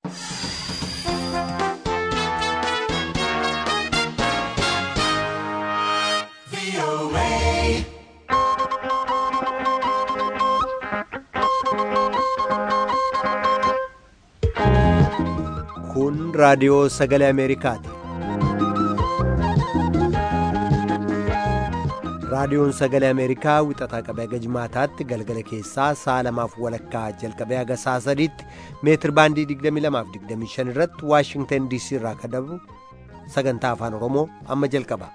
Kun raadiyoo sagalee Ameerikaati. Raadiyoon sagalee Ameerikaa wixataa qabee haga jimaataatti galgala keessaa sa'a lamaaf walakkaa jalqabee haga sa'a sadiitti meetir baandii 22 irratti Waashingtan DC irraa kan dabru sagantaa afaan Oromoo amma jalqaba.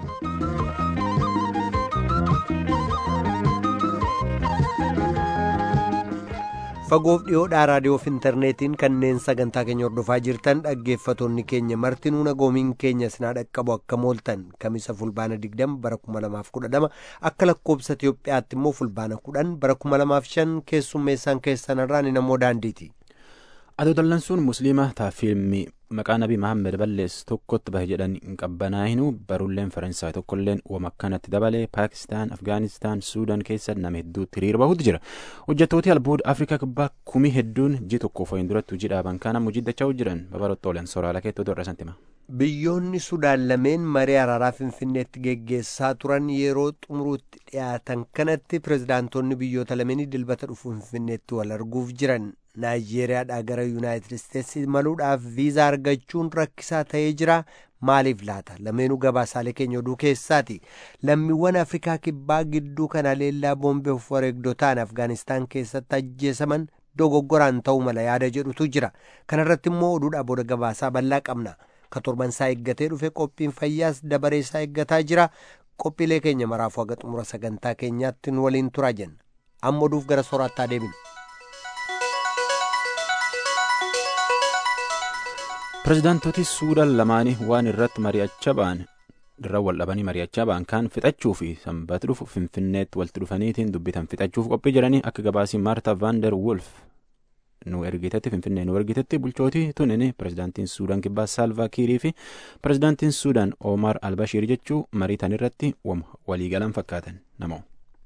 fagoof dhiyoodhaa raadiyoof intarneetiin kanneen sagantaa keenya hordofaa jirtan dhaggeeffatoonni keenya martinuu nagoomiin keenya sinaa dhaqqabu akka mooltan kamisa fulbaana 20 bara 2012 akka lakkoobsa Itiyoophiyaatti immoo fulbaana 10 bara 2005 keessummeessaan keessanirraa ni namoo daandiiti. Adoo dallansuun musliima taa fiilmii maqaa nabii Mahammed ballees tokkotti bahe jedhan hin qabbanaa'inu barulleen Faransaay tokkolleen wama akkanatti dabalee Paakistaan, Afgaanistaan, Suudaan keessa nama hedduutti hiriira bahuutu jira. Hojjettooti albuuda Afrikaa kibbaa kumii hedduun ji tokkoof wayin duratti hojii dhaaban kaan amma hojjechaa jiran babarotti oolan soraala keettootu irra santima. Biyyoonni Sudaan lameen marii araaraa Finfinneetti geggeessaa turan yeroo xumuruutti dhiyaatan kanatti pirezidaantonni biyyoota lameenii dilbata dhufu Finfinneetti wal arguuf jiran. Naayijeeriyaadhaa gara Yuunaayitid Isteetsi imaluudhaaf viizaa argachuun rakkisaa ta'ee jira. Maaliif laata? Lameenuu gabaasaalee keenya oduu keessaati. Lammiiwwan Afrikaa kibbaa gidduu kana leellaa boombee of wareegdotaan Afgaanistaan keessatti ajjeesaman dogoggoraan ta'uu mala yaada jedhutu jira. Kana irratti immoo oduudhaa booda gabaasaa bal'aa qabna. Ka torban isaa eeggatee dhufe qophiin fayyaas dabaree isaa eeggataa jira. Qophiilee keenya maraafuu haga xumura sagantaa keenyaatti nu waliin turaa jenna. Amma oduuf gara sooraattaa deebinu. Pireezidaantooti Suudaan lamaanii waan irratti mari'achaa ba'an irra wal dhabanii mari'achaa ba'an kaan fixachuu fi sanbata dhufu Finfinneetti walitti dhufaniitiin dubbitan fixachuuf qophii jiranii akka gabaasii Maarta Vaandar Wolf nu ergitetti Finfinnee nu ergitetti bulchootii tunini pireezidaantiin Suudaan kibbaa Saalvaa Kiirii fi pireezidaantiin Suudaan Omar Albashiir jechuu mariitan irratti waliigalan fakkaatan namoo.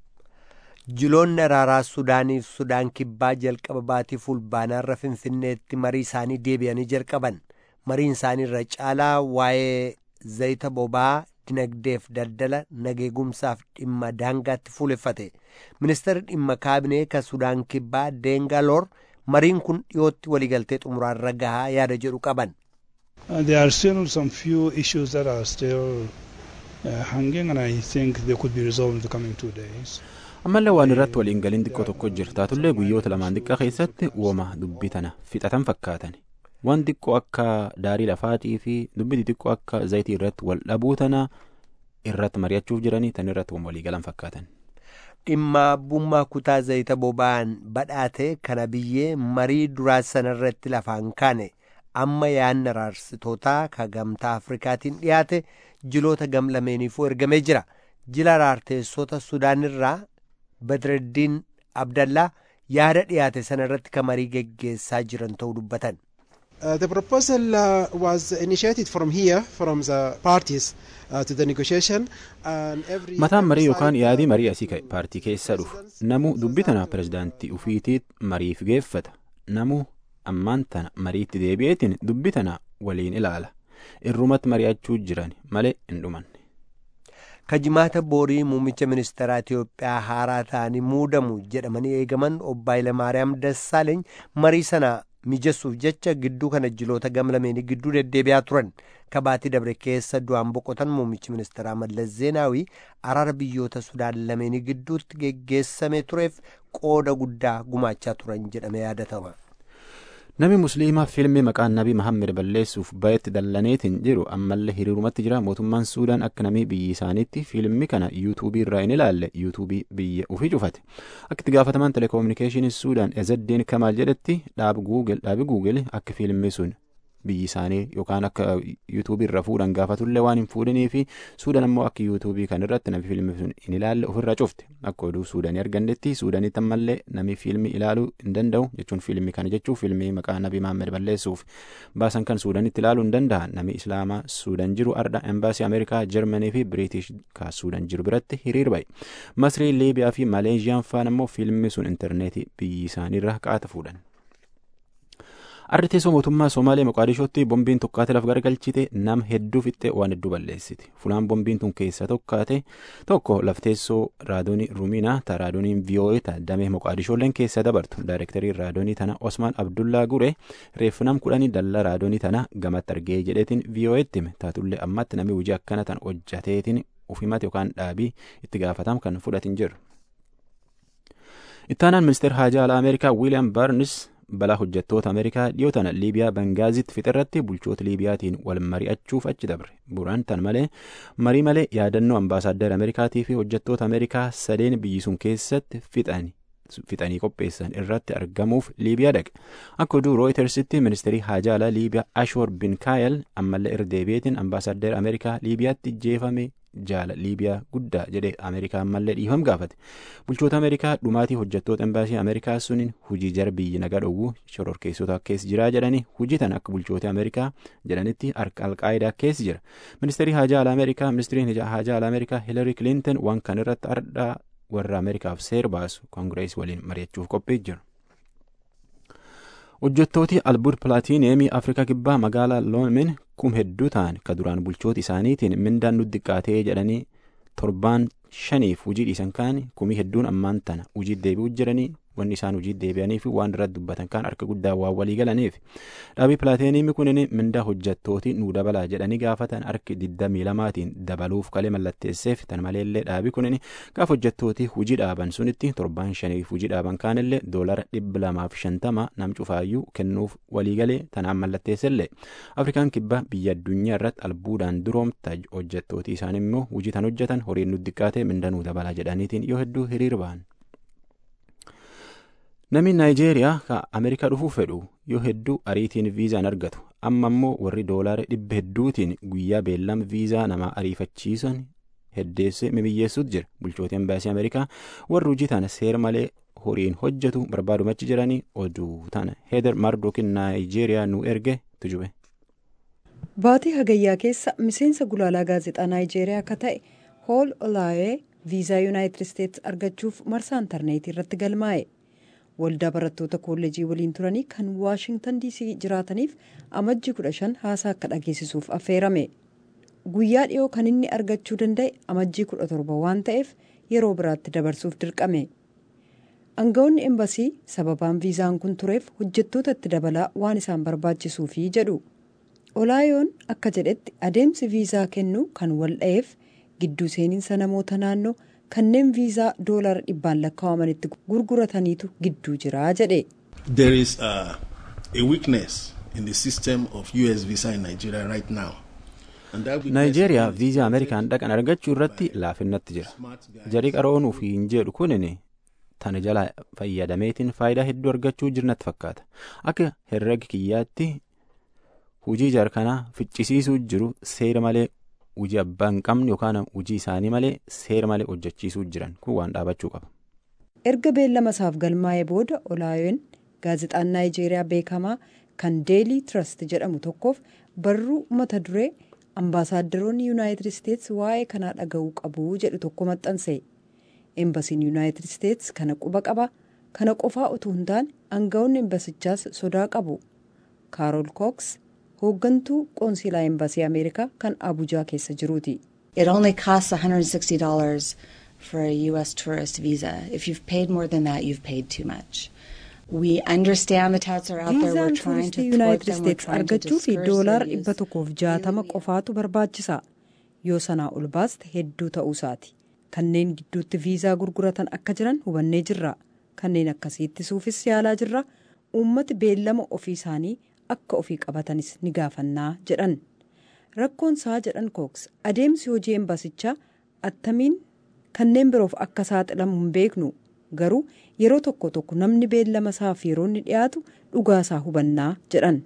Jiloonni araaraa Suudaaniif Sudaan kibbaa jalqaba baatii fulbaanaarra Finfinneetti marii isaanii deebi'anii jalqaban. Mariin isaanii irra caalaa waa'ee zayita boba'aa dinagdeef daldala nageegumsaaf dhimma daangaatti fuuleffate. Ministeerri dhimma kaabinee kan Sudaan kibbaa Deengaloor mariin kun dhiyootti waliigaltee xumuraarra gahaa yaada jedhu qaban. There are still some few issues that are still uh, hanging and I think they could be resolved in the coming two days. ammallee waan irratti waliin galiin xiqqoo tokko jira taatullee guyyoota lamaan xiqqaa keessatti uuma dubbii tana fixatan fakkaatan waan xiqqoo akka daarii lafaatii fi dubbii xiqqoo akka zayitii irratti wal dhabuu tana irratti mari'achuuf jiranii tan irratti walii galan fakkaatan. dhimma abbummaa kutaa zayita boba'aan badhaate kana biyyee marii duraa sanarratti lafaan kaane amma yaadna araarsitootaa ka gamtaa afrikaatiin dhiyaate jiloota gam lameeniifuu ergamee jira jila araarteessota sudaanirraa badreddiin abdallaa yaada dhiyaate sana irratti ka marii geggeessaa jiran ta'uu dubbatan. Uh, the proposal uh, was initiated from here, from the parties uh, to the negotiation. Mataan marii yookaan yaadii marii asii ka'e paartii keessaa dhufu. Namu dubbii tana pirezidaantii ufiitiit mariif geeffata. Namu ammaan tana mariitti deebi'eetiin dubbii tana waliin ilaala. Irrumatti mari'achuu jiran malee hin dhumanne. kajimaata boorii muummicha ministeeraa Itiyoophiyaa haaraa ta'anii muudamu jedhamanii eegaman obbo Hayilamaariyaam Dassaaleeny marii sana mijessuuf jecha gidduu kana jiloota gamlameenii gidduu deddeebi'aa turan kabaatii dabre keessa du'aan boqotan muummichi ministeeraa Mallas Zeenaawii araara biyyoota Sudaan lameenii gidduutti geggeessamee tureef qooda guddaa gumaachaa turan jedhamee yaadatama. Namni musliimaa fiilmii maqaan nabii Mahammed balleessuuf bayetti dallaneetiin jiru ammallee hiriirumatti jira mootummaan Suudaan akka namni biyyi isaaniitti fiilmii kana yuutuubii irraa hin ilaalle yuutuubii biyya ofii cufate akka itti gaafatamaan telekominikeeshinii Suudaan Ezeddiin Kamaal jedhetti dhaabi Guugel akka fiilmii sun biyyi isaanii yookaan akka yuutuubii irra fuudhan gaafatullee waan hin fuudhanii fi Suudaan ammoo akka yuutuubii kan irratti namni fiilmii sun hin ilaalle ofirraa cufte akka oduu Suudaanii argannetti Suudaanitti ammallee namni fiilmii ilaaluu hin danda'u jechuun fiilmii kana jechuun fiilmii maqaa nabii Mahammed balleessuuf baasan kan Suudaanitti ilaaluu hin danda'an namni Islaamaa Suudaan jiru arda embaasii Ameerikaa Jarmanii fi Biriitish ka Suudaan jiru biratti hiriir bahe Masrii Liibiyaa fi Maleeziyaan faan ammoo fiilmii sun intarneetii biyyi isaaniirra qaata fuudhan. Arri teessoo mootummaa Somaalee Moqaadishootti bombiin tokkaate lafa garagalchite nama hedduu fixxee waan hedduu balleessiti. Fulaan bombiin tun keessa tokkaate tokko lafteessoo raadoonii Ruuminaa ta raadooniin VOA ta damee Moqaadishoolleen keessa dabartu. Daayirektarii raadoonii tana Osmaan Abdullaa Gure reeffu nam kudhanii dallaa raadoonii tana gamatti argee jedheetiin VOA'tti hime. Taatullee ammatti namni hojii akkana tan hojjateetiin ufimate yookaan dhaabii itti gaafatamu kan fudhatin jiru. Ittaanaan ministeer haajaa alaa Ameerikaa Wiiliyaam Barnis balaa hojjettoota Ameerikaa dhiyoo tana Liibiyaa Bengaazitti fixirratti bulchoota Liibiyaatiin wal mari'achuuf achi dabre. Buraan tan malee marii malee yaadannoo ambaasaaddar Ameerikaatii fi hojjettoota Ameerikaa sadeen biyyi sun keessatti fixani. fixanii qopheessan irratti argamuuf liibiyaa dhaqe akka oduu rooyitersitti ministeerii haajaa alaa liibiyaa ashoor bin kaayel ammallee irra deebi'eetiin ambaasaaddar ameerikaa liibiyaatti jeefame jaala liibiyaa guddaa jedhee ameerikaa ammallee dhiifam gaafate bulchoota ameerikaa dhumaatii hojjettoota embaasii ameerikaa suniin hujii jara biyyi nagaa dhowwuu shororkeessota keessa jiraa jedhanii hujii tan akka bulchoota ameerikaa jedhanitti alqaayidaa keessa jira ministeerii haajaa alaa ameerikaa ministeeriin haajaa alaa ameerikaa hiilari kilinton waan kan irratti ardhaa warra ameerikaaf seer baasu koongirees waliin mari'achuuf qophii jiru. hojjettooti albuud pilaatiineemii afrikaa kibbaa magaalaa loomin kum hedduu ta'an ka duraan bulchoota isaaniitiin mindaan nu xiqqaatee jedhanii torbaan shaniif hujii dhiisan kaan kumii hedduun ammaan tana hujii deebi'uu jiranii wanni isaan hojii deebi'anii fi waan irratti dubbatan kaan harka guddaa waan walii galaniif dhaabii pilaatineemii kunin mindaa hojjettooti nu dabalaa jedhanii gaafatan harki digdamii lamaatiin dabaluuf kalee mallatteesseef tan maleellee dhaabii kunin gaaf hojjettooti hujii dhaaban sunitti torbaan shaniif hujii dhaaban kaanillee doolara dhibba lamaaf shantama nam cufaayyuu kennuuf walii galee tanaan mallatteessellee afrikaan kibbaa biyya addunyaa irratti albuudaan duroomta hojjettooti isaan immoo hujii tan hojjetan horiin nu xiqqaate minda nu dabalaa jedhaniitiin yoo hedduu hiriir ba'an. Namni Naayijeeriyaa kan Ameerikaa dhufuu fedhu yoo hedduu ariitiin viizaan argatu amma immoo warri doolaara dhibba hedduutiin guyyaa beellama viizaa namaa ariifachiisan heddeessee mimiyyeessuutu jira bulchoota embaasii Ameerikaa warri hojii tana seera malee horiin hojjetu barbaadumachi jiranii oduu tana Heeder Mardookin Naayijeeriyaa nu erge tujube. Baatii hagayyaa keessa miseensa gulaalaa gaazexaa Naayijeeriyaa akka ta'e Hool Olaayee viizaa Yuunaayitid Isteetsi argachuuf marsaa intarneetii irratti galmaa'e. waldaa barattoota kolleejii waliin turanii kan waashingtan diisii jiraataniif amajjii kudha shan haasaa akka dhageessisuuf affeerame guyyaa dhiyoo kan inni argachuu danda'e amajjii kudha torba waan ta'eef yeroo biraatti dabarsuuf dirqame aangawoonni embasii sababaan viizaan kun tureef hojjettoota itti dabalaa waan isaan barbaachisuufi jedhu olaayoon akka jedhetti adeemsi viizaa kennuu kan wal dha'eef gidduu seeninsa namoota naannoo kanneen viizaa doolara dhibbaan lakkaa'amanitti gurgurataniitu gidduu jira jedhe. There is a, a weakness in the system of US visa in Nigeria right now. Naayijeeriyaa viizaa Ameerikaan dhaqan argachuu irratti laafinnatti jira. Jarii qaroonuuf hin jedhu kunin tana jala fayyadameetiin faayidaa hedduu argachuu jirnatti fakkaata. Akka herrega kiyyaatti hujii jarkanaa ficcisiisuu jiru seera malee hujii abbaa hin qabne yookaan hujii isaanii malee seera malee hojjechiisuu jiran kun waan dhaabachuu qaba. erga beellama isaaf galmaa'ee booda olaayoon gaazexaan naayijeeriyaa beekamaa kan deelii trust jedhamu tokkoof barruu mata duree ambaasaaddoroonni yuunaayitid isteetsi waa'ee kanaa dhaga'uu qabu jedhu tokko maxxanse embasiin yuunaayitid isteetsi kana quba qaba kana qofaa utuu hin taane aangawoonni embasichaas sodaa qabu kaarool kooks hooggantuu qoonsilaa embasii ameerikaa kan abujaa keessa jiruuti. It only costs $160 for a U.S. tourist visa. If you've paid more than that, you've paid too much. We understand the touts are out there. We're viizaan trying to tuuristii thwart yuunaayitid them. We're isteetsi trying to argachuu fi discourage doolaara their dhibba use. tokkoof jaatama qofaatu barbaachisa yoo sanaa ol baaste hedduu ta'uusaati kanneen gidduutti viizaa gurguratan akka jiran hubannee jirra kanneen akkasii ittisuufis yaalaa jirra uummati beellama ofii isaanii akka ofii qabatanis ni gaafannaa jedhan rakkoon isaa jedhan kooks adeemsi hojii embasichaa attamiin kanneen biroof akka saaxilamu hin beeknu garuu yeroo tokko tokko namni beellama isaaf yeroo inni dhiyaatu dhugaa isaa hubannaa jedhan.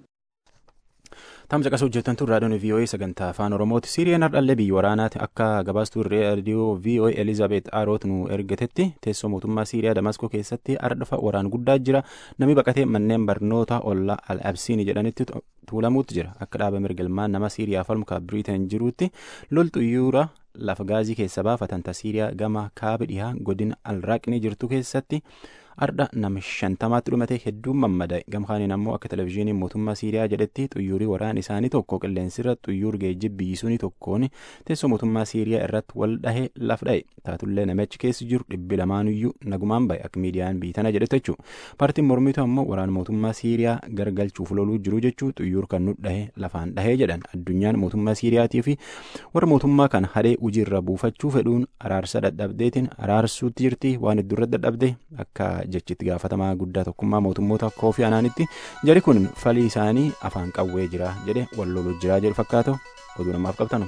Tamsa qasa hojjetantu raadiyoon VOA sagantaa afaan Oromooti. Siiriyaan hardhallee biyya waraanaati akka gabaastuu raadiyoo VOA Elizaabeet Aaroot nu ergatetti teessoo mootummaa Siiriyaa Damaskoo keessatti ardhafa waraan guddaa jira. Namni baqatee manneen barnoota ollaa Al-Absiini jedhanitti tuulamuutti jira. Akka dhaaba mirgalmaan nama Siiriyaa falmukaa Biriiteen jiruutti loltu yuura lafa gaazii keessa baafatan ta Siiriyaa gama kaaba dhihaa godina Alraaqni jirtu keessatti ardha nama shantamaatti dhumate hedduun mammadaa'e gamkaaniin ammoo akka televizyiiniin mootummaa siiriyaa jedhetti xuyyuurii waraan isaanii tokko qilleensirra xuyyuur geejjib biyyisuuni tokkoon teessoo mootummaa siiriyaa irratti wal dhahee laf dha'e taatullee namichi keessa jiru dhibbi lamaanuyyuu nagumaan ba'e akka miidiyaan biitana jedhetu jechuu paartiin mormitu ammoo waraan mootummaa siiriyaa gargalchuuf loluu jiru jechuu xuyyuur kan nu dhahe lafaan dhahee jedhan addunyaan mootummaa siiriyaatii fi warra mootummaa kan hadhee hojiirra buufachuu fedhuun araarsa dadhabdeetiin araarsuutti jirti waan iddurra dadhabde akka jechitti gaafatamaa guddaa tokkummaa mootummoota koofii anaanitti jari kun falii isaanii afaan qawwee jira jedhe wal loluu jira jedhu fakkaatu oduu namaaf qabtanu.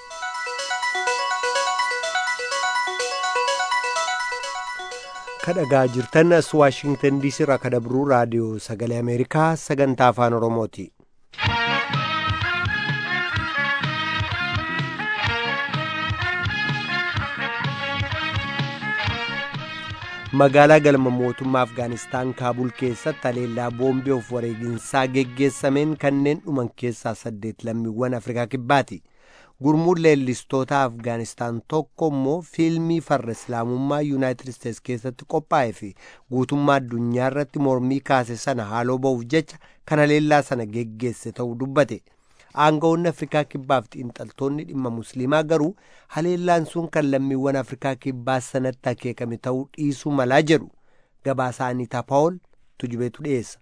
kadhagaa jirtan as waashingtan diisii irraa kadabruu raadiyoo sagalee ameerikaa sagantaa afaan oromooti. magaalaa galma mootummaa afgaanistaan kaabul keessatti haleellaa boombii of wareeginsaa geggeessameen kanneen dhuman keessaa saddeet lammiiwwan afrikaa kibbaati gurmuun leellistoota afgaanistaan tokko immoo fiilmii farra islaamummaa yuunaayitid isteets keessatti qophaa'e fi guutummaa addunyaa irratti mormii kaase sana haaloo ba'uuf jecha kan haleellaa sana geggeesse ta'uu dubbate aangawoonni afrikaa kibbaaf xiinxaltoonni dhimma musliimaa garuu haleellaan sun kan lammiiwwan afrikaa kibbaa sanatti akeekame ta'uu dhiisuu malaa jedhu gabaasaa aniitaa paawol tujubeetu dhiyeessa.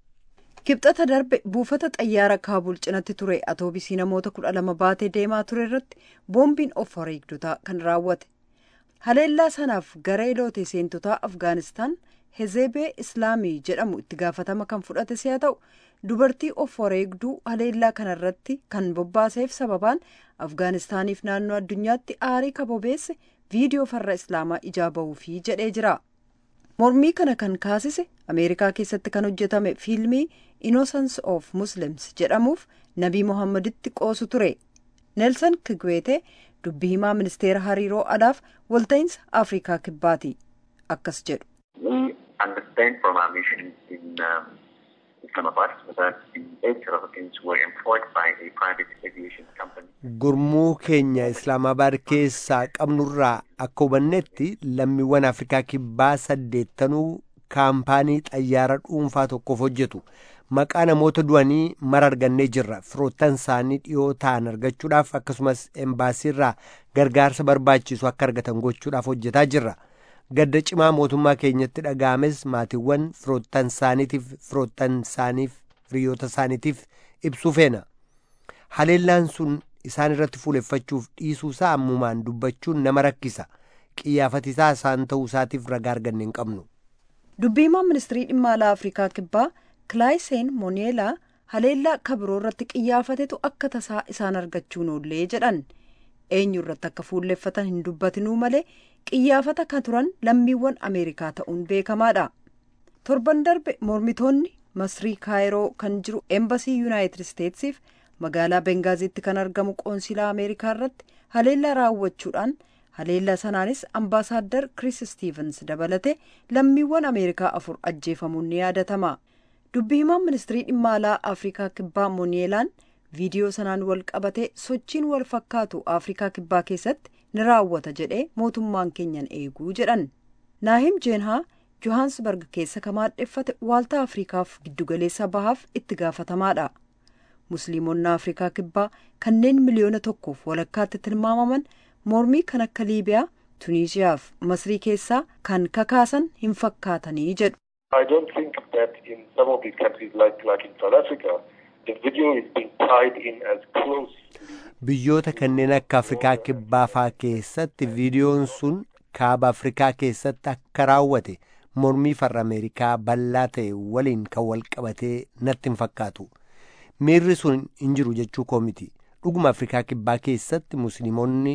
kibxata darbe buufata xayyaara kaabul cinatti ture atoobisii namoota kudha lama baatee deemaa ture irratti boombiin of wareegdotaa kan raawwate haleellaa sanaaf garee loote seentotaa afgaanistaan hezeebee islaamii jedhamu itti gaafatama kan fudhate si'a ta'u dubartii of wareegduu haleellaa kanarratti kan bobbaaseef sababaan afgaanistaaniif naannoo addunyaatti aarii kabobeesse viidiyoo farra islaamaa ijaa bahuufii jedhee jira mormii kana kan kaasise ameerikaa keessatti kan hojjetame fiilmii innocence of muslims jedhamuuf nabii mohammaditti qoosu ture neelsan kigweete dubbii himaa ministeera hariiroo alaaf walta'iinsa afrikaa kibbaati akkas jedhu. understand from our mission in um, Islamabad that the eight Republicans were employed by a private aviation company. Gurmuu keenya Islaamabaad keessaa qabnurraa akka hubannetti lammiiwwan Afrikaa kibbaa saddeettanuu kaampaanii xayyaara dhuunfaa tokkoof hojjetu. Maqaa namoota du'anii mara argannee jirra. Firoottan isaanii dhiyoo ta'an argachuudhaaf akkasumas embaasiirraa gargaarsa barbaachisu akka argatan gochuudhaaf hojjetaa jirra. gadda cimaa mootummaa keenyatti dhaga'ames maatiiwwan firoottan isaaniitiif firoottan isaaniif hiriyoota isaaniitiif ibsuu feena haleellaan sun isaan irratti fuuleffachuuf dhiisuusaa ammumaan dubbachuun nama rakkisa qiyyaafatisaa isaan ta'uu isaatiif ragaa arganne hin qabnu. dubbiimaan ministirii dhimma alaa afrikaa kibbaa kilaayiseen mooneelaa haleellaa kabiroo irratti qiyyaafatetu akka tasaa isaan argachuun oollee jedhan eenyu irratti akka fuulleffatan hin dubbatinuu malee qiyyaafata kan turan lammiiwwan ameerikaa ta'uun beekamaadha torban darbe mormitoonni masrii kaayiroo kan jiru eembasii yuunaayitid isteetsiif magaalaa bengaaziitti kan argamu qoonsilaa ameerikaa irratti haleellaa raawwachuudhaan haleellaa sanaanis ambaasaaddar kris stiivens dabalate lammiiwwan ameerikaa afur ajjeefamuun ni yaadatama dubbi himaan ministirii dhimma alaa afrikaa kibbaa moonielaan viidiyoo sanaan wal qabatee sochiin wal fakkaatu afrikaa kibbaa keessatti ni raawwata jedhee mootummaan keenyan eeguu jedhan naahim jeenhaa johaansbarg keessa kamaadheffate waaltaa afrikaaf giddugaleessa bahaaf itti gaafatamaadha musliimonni afrikaa kibbaa kanneen miliyoona tokkoof walakkaatti tilmaamaman mormii kan akka liibiyaa tuniisiyaaf masrii keessaa kan kakaasan hin fakkaatanii jedhu. I don't think that in some of these countries like, like in South Africa, the video is being tied in as close biyyoota kanneen akka afrikaa kibbaa faa keessatti viidiyoon sun kaaba afrikaa keessatti akka raawwate mormii farra ameerikaa bal'aa ta'e waliin kan wal qabatee natti hin fakkaatu miirri sun hin jiru jechuu koo miti dhuguma afrikaa kibbaa keessatti musliimonni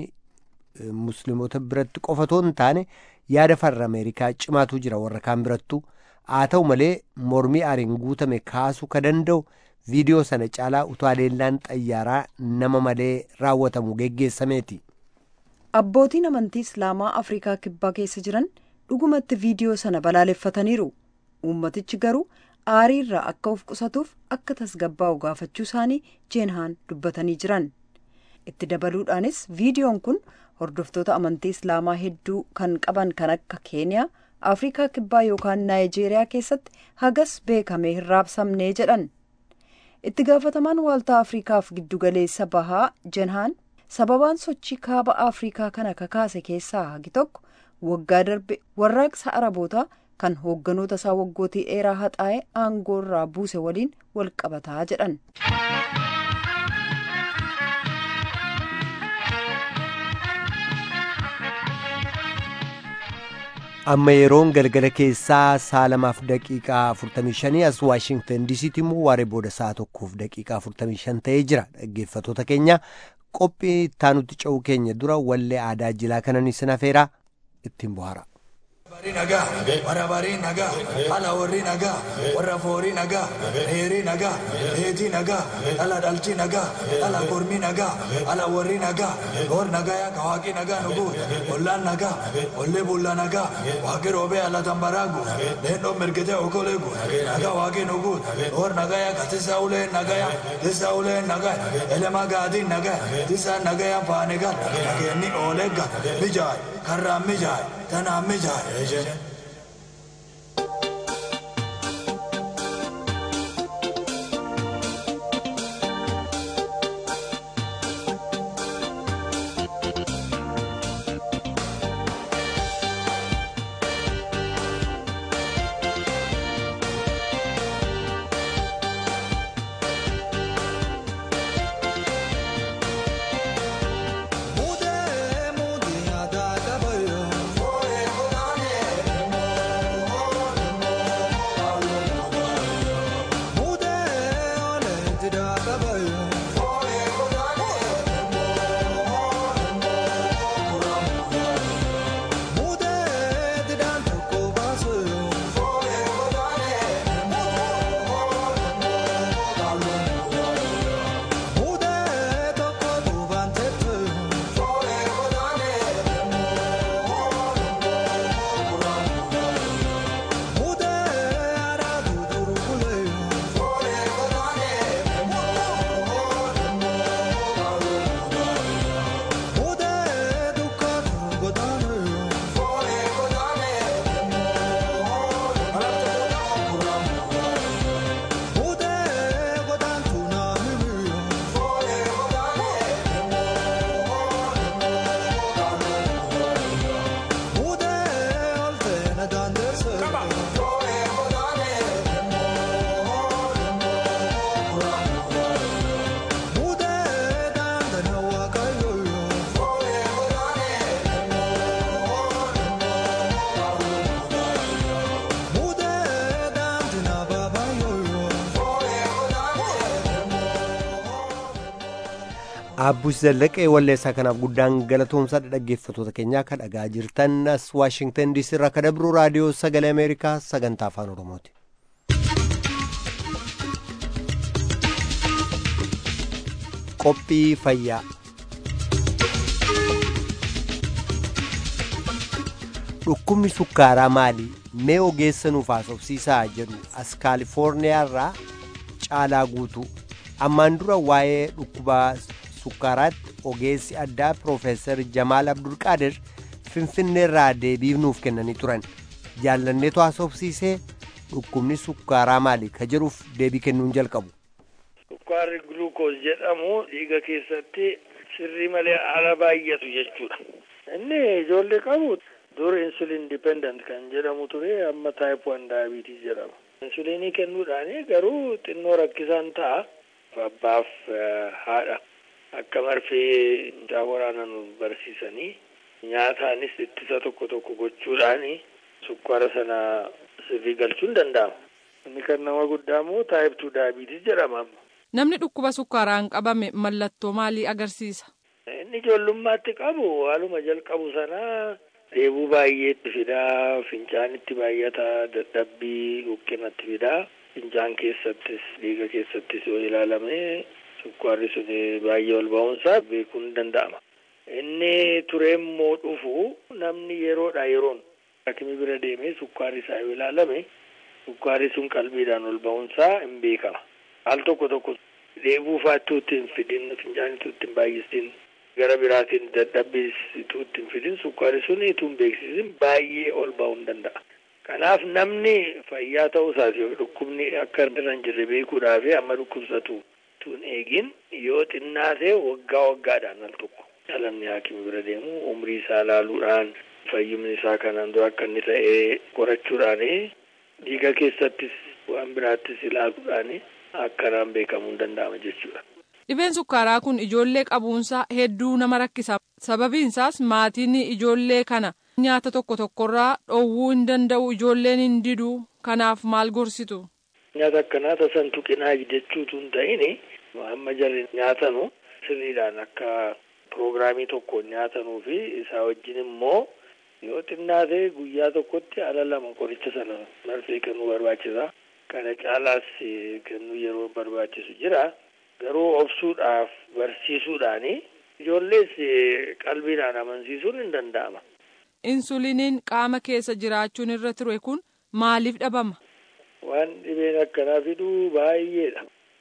musliimota biratti qofatoo hin taane yaada farra ameerikaa cimaatu jira warra kaan birattu haa ta'u malee mormii aariin guutame kaasuu ka danda'u viidiyoo sana caalaa utuu haleellaan xayyaaraa nama malee raawwatamu geggeessameeti. abbootiin amantii islaamaa afrikaa kibbaa keessa jiran dhugumatti viidiyoo sana balaaleffataniiru uummatichi garuu aarii irraa akka of qusatuuf akka tasgabbaa'u gaafachuu isaanii jeenhaan dubbatanii jiran itti dabaluudhaanis viidiyoon kun hordoftoota amantii islaamaa hedduu kan qaban kan akka keeniyaa afrikaa kibbaa yookaan naayijeeriyaa keessatti hagas beekamee hin raabsamnee jedhan itti gaafatamaan waaltaa afrikaaf giddugaleessa bahaa jenhaan sababaan sochii kaaba afrikaa kana kakaase keessaa hagi tokko waggaa darbe warraaqsa arabootaa kan hoogganoota isaa waggootii dheeraa haxaa'e aangoo irraa buuse waliin wal qabataa jedhan. amma yeroon galgala keessaa sa'a lamaaf daqiiqaa 45 as waashingtan diisiitti immoo waaree booda sa'a tokkoof daqiiqaa 45 ta'ee jira dhaggeeffatoota keenya qophii ittaanutti ce'uu keenya dura wallee aadaa jilaa kanan isin afeeraa ittiin bohaara. Barii nagaa, warra barii nagaa, ala warri nagaa, warra foorii nagaa, heerii nagaa, heetii nagaa, ala dhalchi nagaa, ala kormii nagaa, ala warri nagaa, hor nagaa yaa kawaaqii nagaa nugu, ollaan nagaa, ollee bullaa nagaa, waaqii roobee ala tambaraagu, leendoo mirgitee okoleegu, nagaa waaqii nugu, hor nagaa yaa katisa ulee nagaa yaa, tisa ulee nagaa, elemaa gaadii nagaa, tisa nagaa yaa faane gal, nageenni oolee gal, mijaay, karraan mijaay, tanaan mijaay. Abbuus Zallaqee walleessaa kanaaf guddaan galatoomsaa dhaggeeffatoota keenyaa kan dhagaa jirtan as Waashingtan diisii irraa kan dabru raadiyoo sagalee Ameerikaa sagantaa afaan Oromooti. Qophii fayyaa. Dhukkubni sukkaaraa maali? Mee ogeessa nuuf haasofsiisaa jedhu as Kaalifoorniyaa irraa caalaa guutuu. Ammaan dura waa'ee dhukkubaa sukkaaraatti ogeessi addaa Piroofeesar Jamaal Abdulqaadir Finfinnee irraa deebii nuuf kennanii turan. Jaallanneetu haasofsiisee dhukkubni sukkaaraa maali ka jedhuuf deebii kennuun jalqabu. Sukkaarri guluukoos jedhamu dhiiga keessatti sirrii malee ala baay'atu jechuudha. Inni ijoollee qabu dur insulin dipendent kan jedhamu ture amma taayip wan daayibiitii jedhama. Insulinii kennuudhaan garuu xinnoo rakkisaan ta'a. Abbaaf haadha akka marfee mucaa waraanan barsiisanii nyaataanis ittisa tokko tokko gochuudhaan sukkaara sana sirrii galchuun danda'ama. Inni kan nama guddaa immoo taayip tuu daayibiitii jedhama. Namni dhukkuba sukkaaraan qabame mallattoo maalii agarsiisa? Inni ijoollummaatti qabu haaluma jalqabu sanaa dheebuu baay'eetti fidaa, fincaanitti baay'ata, dadhabbii huqqinatti fidaa. Fincaan keessattis dhiiga keessattis yoo ilaalame sukkaarri sun baay'ee ol ba'uunsaa beekuun danda'ama. Inni turee immoo dhufu namni yeroodha yeroon hakimi bira deemee sukkaarri isaa yoo ilaalame sukkaarri sun qalbiidhaan ol ba'uunsaa hin beekama. Al tokko tokko dheebuu faattuu ittiin fidin fincaanitu ittiin baay'isin gara biraatiin dadhabbiitu ittiin fidin sukkaarri sun ituu hin beeksisin baay'ee ol ba'uu danda'a. Kanaaf namni fayyaa ta'uu isaati dhukkubni akka irra hin jirre beekuudhaaf amma dhukkubsatu tun eegin yoo xinnaate waggaa waggaadhaan al tokko dhalamni haakimi bira deemu umrii isaa laaluudhaan fayyumni isaa kanaan dura akka inni ta'ee qorachuudhaan dhiiga keessattis waan biraattis ilaaluudhaan akkanaan beekamuu hin danda'ama jechuudha. Dhibeen sukkaaraa kun ijoollee qabuunsaa hedduu nama rakkisa. Sababiin isaas maatiin ijoollee kana nyaata tokko tokkorraa dhoowwuu hin danda'u ijoolleen hin didu kanaaf maal gorsitu. Nyaata akkanaa tasan tuqinaa jechuutu hin ta'in amma jarri nyaatanu sirriidhaan akka piroogiraamii tokkoon nyaatanuu fi isaa wajjin immoo yoo xinnaate guyyaa tokkotti ala lama qoricha sana marfee kennuu barbaachisa. Kana caalaas kennuu yeroo barbaachisu jira. Garuu obsuudhaaf barsiisuudhaan ijoollees qalbiidhaan amansiisuun hin danda'ama. Insuliiniin qaama keessa jiraachuun irra ture kun maaliif dhabama? Waan dhibeen akkanaa fiduu baay'eedha.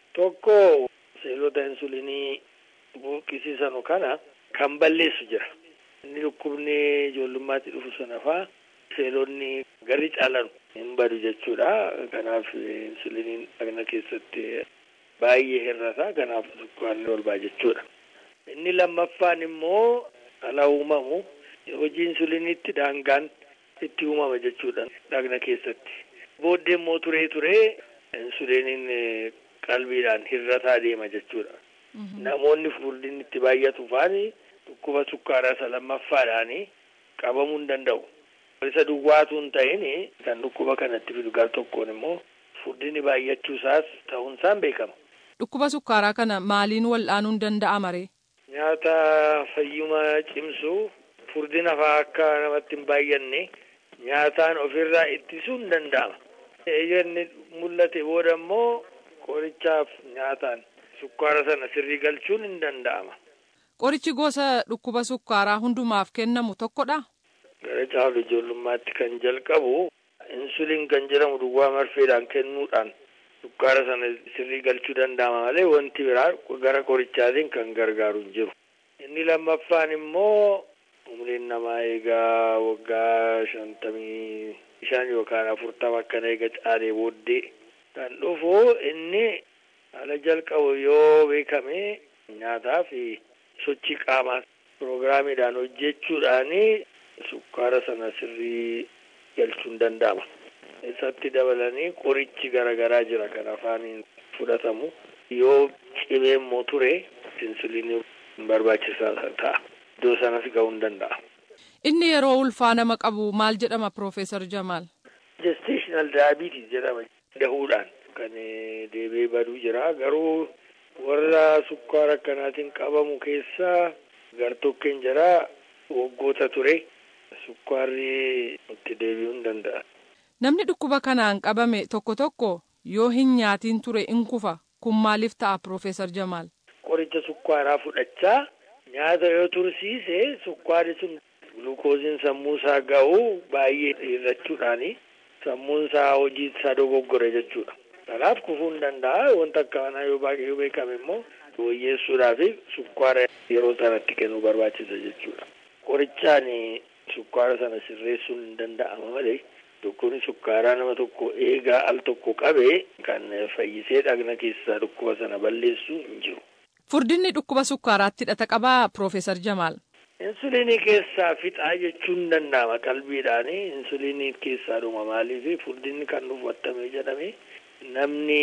Tokko seelota insuliinii buqqisiisanu kana kan balleessu jira. Inni dhukkubni ijoollummaatti dhufu sana faa seelonni garri caalan hin badu jechuudha. Kanaaf insuliiniin dhagna keessatti baay'ee hir'ata. Kanaaf sukkaarri olbaa jechuudha. Inni lammaffaan immoo ala uumamu hojii insuliiniitti daangaan itti uumama jechuudha dhagna keessatti. Booddee immoo turee turee insuliiniin qalbiidhaan hir'ataa deema jechuudha. Namoonni furdinni itti baay'atu faani dhukkuba sukkaaraa isa lammaffaadhaan qabamuu hin danda'u. Isa duwwaatu hin ta'in kan dhukkuba kanatti fidu gar tokkoon immoo furdinni baay'achuusaas ta'uunsaan beekama. Dhukkuba sukkaaraa kana maaliin wal'aanuun danda'ama ree? Nyaata fayyuma cimsu furdina fa'aa akka namatti hin baay'anne nyaataan ofirraa ittisuun hin danda'ama. Eeyyamni mul'ate booda immoo qorichaaf nyaataan sukkaara sana sirrii galchuun hin danda'ama. Qorichi gosa dhukkuba sukkaaraa hundumaaf kennamu tokkodha? Gara caalu ijoollummaatti kan jalqabu insuliin kan jedhamu duwwaa marfeedhaan kennuudhaan sukkaara sana sirrii galchuu danda'ama malee wanti biraa gara qorichaatiin kan gargaaru hin jiru. Inni lammaffaan immoo umriin namaa eegaa waggaa shantamii shan yookaan afurtama akkana eega caalee booddee kan dhufu inni ala jalqabu yoo beekame nyaataa fi sochii qaamaa piroogiraamiidhaan hojjechuudhaan sukkaara sana sirrii galchuun danda'ama. Isatti dabalanii qorichi garaagaraa jira kan afaaniin fudhatamu yoo cimee immoo ture insuliinii barbaachisaa ta'a. Iddoo sanas ga'uu hin danda'a. Inni yeroo ulfaa nama qabu maal jedhama Profeesar Jamaal? Gestational diabetes jedhama dahuudhaan kan deebi'ee baduu jira garuu warra sukkaara akkanaatiin qabamu keessaa gartokkeen jira waggoota ture sukkaarri itti deebi'uu hin danda'a. Namni dhukkuba kanaan qabame tokko tokko yoo hin nyaatiin ture in kufa kun maaliif ta'a Profeesar Jamaal? Qoricha sukkaaraa fudhachaa nyaata yoo tursiise sukkaarri sun gulukooziin sammuu isaa ga'u baay'ee hir'achuudhaani sammuun isaa hojii isaa dogoggore jechuudha. Kanaaf kufuu hin danda'a wanta akka kanaa yoo baay'ee yoo beekame immoo wayyeessuudhaaf sukkaara yeroo sanatti kennuu barbaachisa jechuudha. Qorichaan sukkaara sana sirreessuun hin danda'ama malee dhukkubni sukkaaraa nama tokko eegaa al tokko qabee kan fayyisee dhagna keessaa dhukkuba sana balleessu hin jiru. Furdinni dhukkuba sukkaaraatti hidhata qabaa Profeesar Jamaal. Insuliinii keessaa fixaa jechuun ni danda'ama qalbiidhaan insuliinii keessaa dhuma maaliif furdinni kan dhufu attamee jedhame namni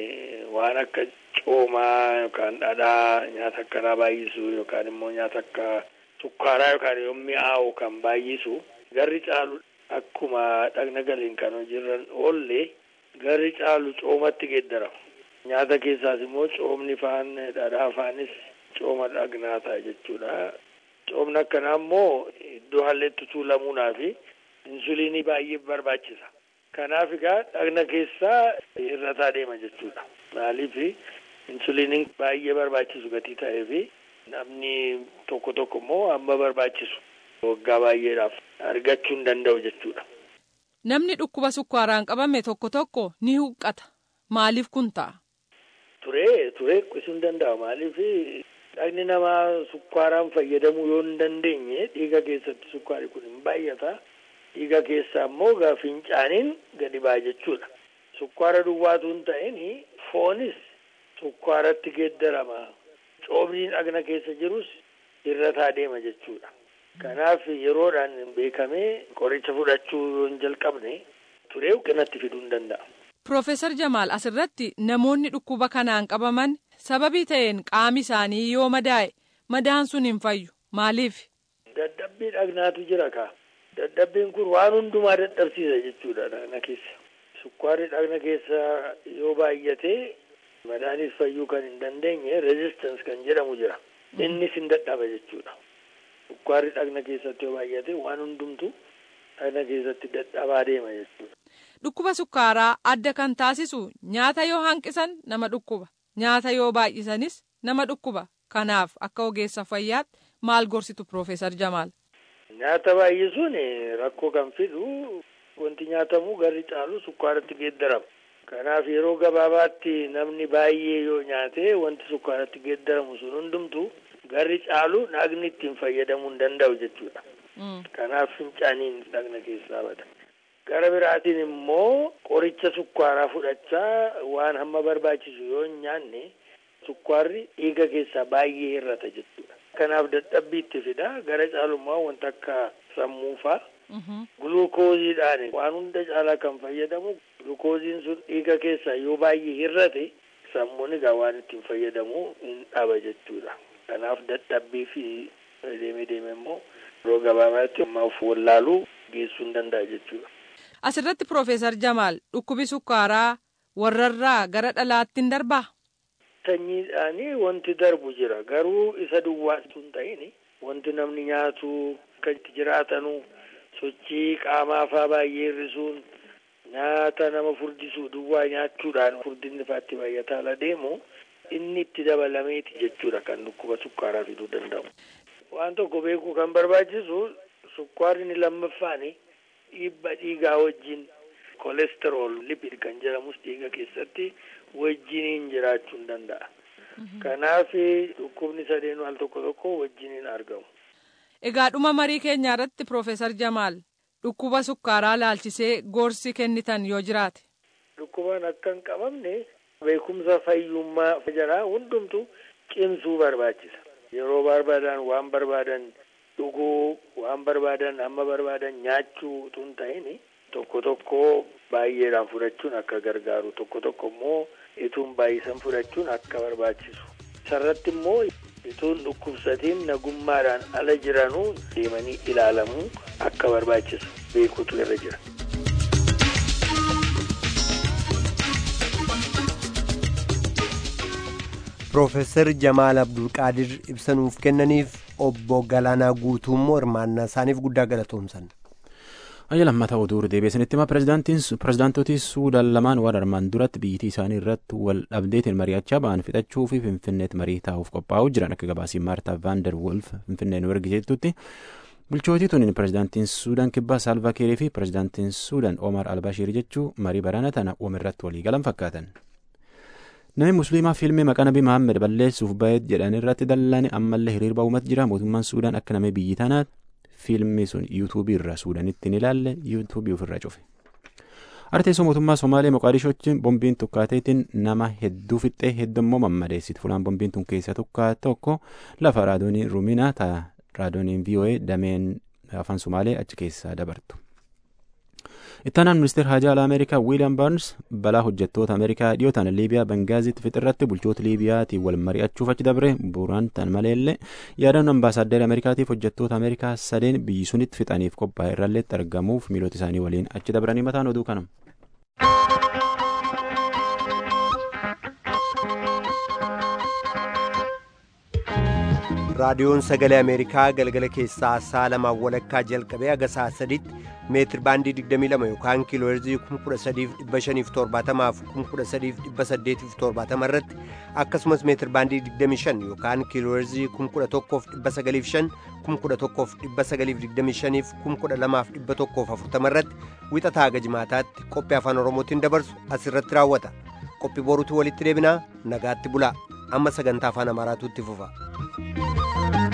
waan akka coomaa yookaan dhadhaa nyaata akkanaa baay'isu yookaan immoo nyaata akka sukkaaraa yookaan yoo mi'aawu kan baay'isu garri caalu akkuma dhagna galiin kan hojiirra oolle garri caalu coomatti geeddarama. Nyaata keessaas immoo coomni faan dhadhaa faanis cooma dhagnaa ta'a jechuudha. Coomni akkanaa immoo iddoo halleetti tuulamuunaa fi insuliinii baay'ee barbaachisa. Kanaaf egaa dhagna keessaa hir'ataa deema jechuudha. Maaliif insuliiniin baay'ee barbaachisu gatii ta'ee fi namni tokko tokko immoo amma barbaachisu waggaa baay'eedhaaf argachuu hin danda'u jechuudha. Namni dhukkuba sukkaaraan qabame tokko tokko ni huqqata. Maaliif kun ta'a? Turee turee huqqisuu hin danda'u. Maaliif dhagni namaa sukkaaraan fayyadamuu yoo hin dandeenye dhiiga keessatti sukkaari kun hin baay'ata. dhiiga keessaa immoo gaa fincaaniin gadi ba'a jechuudha. Sukkaara duwwaatu hin ta'in foonis sukkaaratti geeddarama. Coomniin dhagna keessa jirus hir'ataa deema jechuudha. Kanaaf yeroodhaan beekamee qoricha fudhachuu yoo hin jalqabne turee huqqinatti fiduu hin danda'a. Profeesar Jamaal asirratti namoonni dhukkuba kanaan qabaman sababii ta'een qaami isaanii yoo madaa'e madaan sun hin fayyu maaliif? Dadhabbii dhagnaatu jira kaa. Dadhabbiin kun waan hundumaa dadhabsiisa jechuudha dhagna keessa. Sukkaarri dhagna keessa yoo baay'ate madaanis fayyuu kan hin dandeenye rezistans kan jedhamu jira. Innis hin dadhaba jechuudha. Sukkaarri dhagna keessatti yoo baay'ate waan hundumtu dhagna keessatti dadhabaa deema jechuudha. Dhukkuba sukkaaraa adda kan taasisu nyaata yoo hanqisan nama dhukkuba. Nyaata yoo baay'isanis nama dhukkuba. Kanaaf akka ogeessa fayyaatti maal gorsitu Profeesar Jamaal? Nyaata baay'isuun rakkoo kan fidu wanti nyaatamu garri caalu sukkaaratti geeddarama. Kanaaf yeroo gabaabaatti namni baay'ee yoo nyaate wanti sukkaaratti geeddaramu sun hundumtu garri caalu dhagni ittiin fayyadamuu hin danda'u jechuudha. Kanaaf fincaaniin dhagna keessaa bada. Gara biraatiin immoo qoricha sukkaaraa fudhachaa waan hamma barbaachisu yoo hin nyaanne sukkaarri dhiiga keessaa baay'ee hir'ata jechuudha. Kanaaf dadhabbii itti fida. Gara caalummaa wanta akka sammuu faa. Gulukooziidhaan waan hunda caalaa kan fayyadamu gulukooziin sun dhiiga keessaa yoo baay'ee hir'ate sammuun egaa waan ittiin fayyadamu hin dhaba jechuudha. Kanaaf dadhabbii fi deemee deemee immoo yeroo gabaabaatti of wallaaluu geessuu hin danda'a jechuudha. Asirratti Profeesar Jamaal dhukkubi sukkaaraa warrarraa gara dhalaatti hin darbaa? Sanyiidhaanii wanti darbu jira garuu isa duwwaatu hin ta'in wanti namni nyaatu akka itti jiraatanu sochii qaamaafaa baay'ee hir'isuun nyaata nama furdisuu duwwaa nyaachuudhaan furdinni faatti baay'ataa ala deemu inni itti dabalameeti jechuudha kan dhukkuba sukkaaraa fiduu danda'u. Waan tokko beekuu kan barbaachisu sukkaarri inni lammaffaani dhiibba dhiigaa wajjin kolesterool lipid kan jedhamus dhiiga keessatti wajjiniin jiraachuu hin danda'a. Kanaaf dhukkubni sadeen al tokko tokko wajjiniin argamu. Egaa dhuma marii keenyaa irratti Profeesar Jamaal dhukkuba sukkaaraa laalchisee gorsi kennitan yoo jiraate. Dhukkubaan akka hin qabamne beekumsa fayyummaa jaraa hundumtu cimsuu barbaachisa. Yeroo barbaadan waan barbaadan dhuguu waan barbaadan amma barbaadan nyaachuu utuu hin ta'in tokko tokko baay'eedhaan fudhachuun akka gargaaru tokko tokko immoo ituun baay'isan fudhachuun akka barbaachisu. Sarratti immoo ituun dhukkubsatiin nagummaadhaan ala jiranuu deemanii ilaalamuu akka barbaachisu beekuutu irra jira. Profeesar Jamaal Abdulqaadir ibsanuuf kennaniif obbo Galaanaa Guutuummoo hirmaannaa isaaniif guddaa galatoomsan. Ayya lammataa oduu deebiisanitti hima pirezidaantotii Suudaan lamaan waan armaan duratti biyyattii isaanii irratti wal dhabdeetiin mari'achaa ba'an fixachuu fi Finfinneetti marii taa'uuf qophaa'uu jiran akka gabaasii Maartaa Vaandar Wolf Finfinnee nu ergiteettutti. Bulchootii tuniin pirezidaantiin Suudaan kibbaa Saalvaa Kiirii fi pirezidaantiin Suudaan Omar Albashiir jechuu marii baraana tana uumirratti walii galan fakkaatan. Namni musliimaa fiilmii maqaa nabii Mahammed balleessuuf baheet jedhan irratti dallane ammallee hiriirba uumatti jira mootummaan Suudaan akka namni biyyi tanaat fiilmii sun yuutuubii irra Suudaanitti ni ilaalle yuutuubii ofirra cufe. Arteessoo mootummaa Somaalee Moqaadishootti bombiin tukkaateetiin nama hedduu fixxee hedduu immoo mammadeessiti. Fulaan bombiin tun keessaa tokko lafa raadoonii Ruminaa ta'a raadooniin VOA dameen afaan Somaalee achi keessaa dabartu. Ittaanaan ministeera haajaa alaa Ameerikaa Wiiliyaam Baarns balaa hojjettoota Ameerikaa dhiyootaan Liibiyaa Bengaaziitti fixirratti bulchoota Liibiyaatiin wal mari'achuuf achi dabre bu'uuraan tan maleellee yaadannoo ambaasaaddara Ameerikaatiif hojjettoota Ameerikaa sadeen biyyi sunitti fixaniif qophaa'e irralleetti argamuuf miilota isaanii waliin achi dabranii mataan oduu kanam. raadiyoon sagalee ameerikaa galgala keessaa sa'a lamaan walakkaa jalqabee haga sa'a sadiitti meetir baandii 22 yookaan kiilooherzii 13570 fi 13870 irratti akkasumas meetir baandii 25 yookaan kiilooherzii 11905 11925 fi 12140 irratti wixataa haga jimaataatti qophii afaan oromootiin dabarsu asirratti raawwata qophii boruutti walitti deebinaa nagaatti bulaa amma sagantaa afaan amaaraatu itti fufa.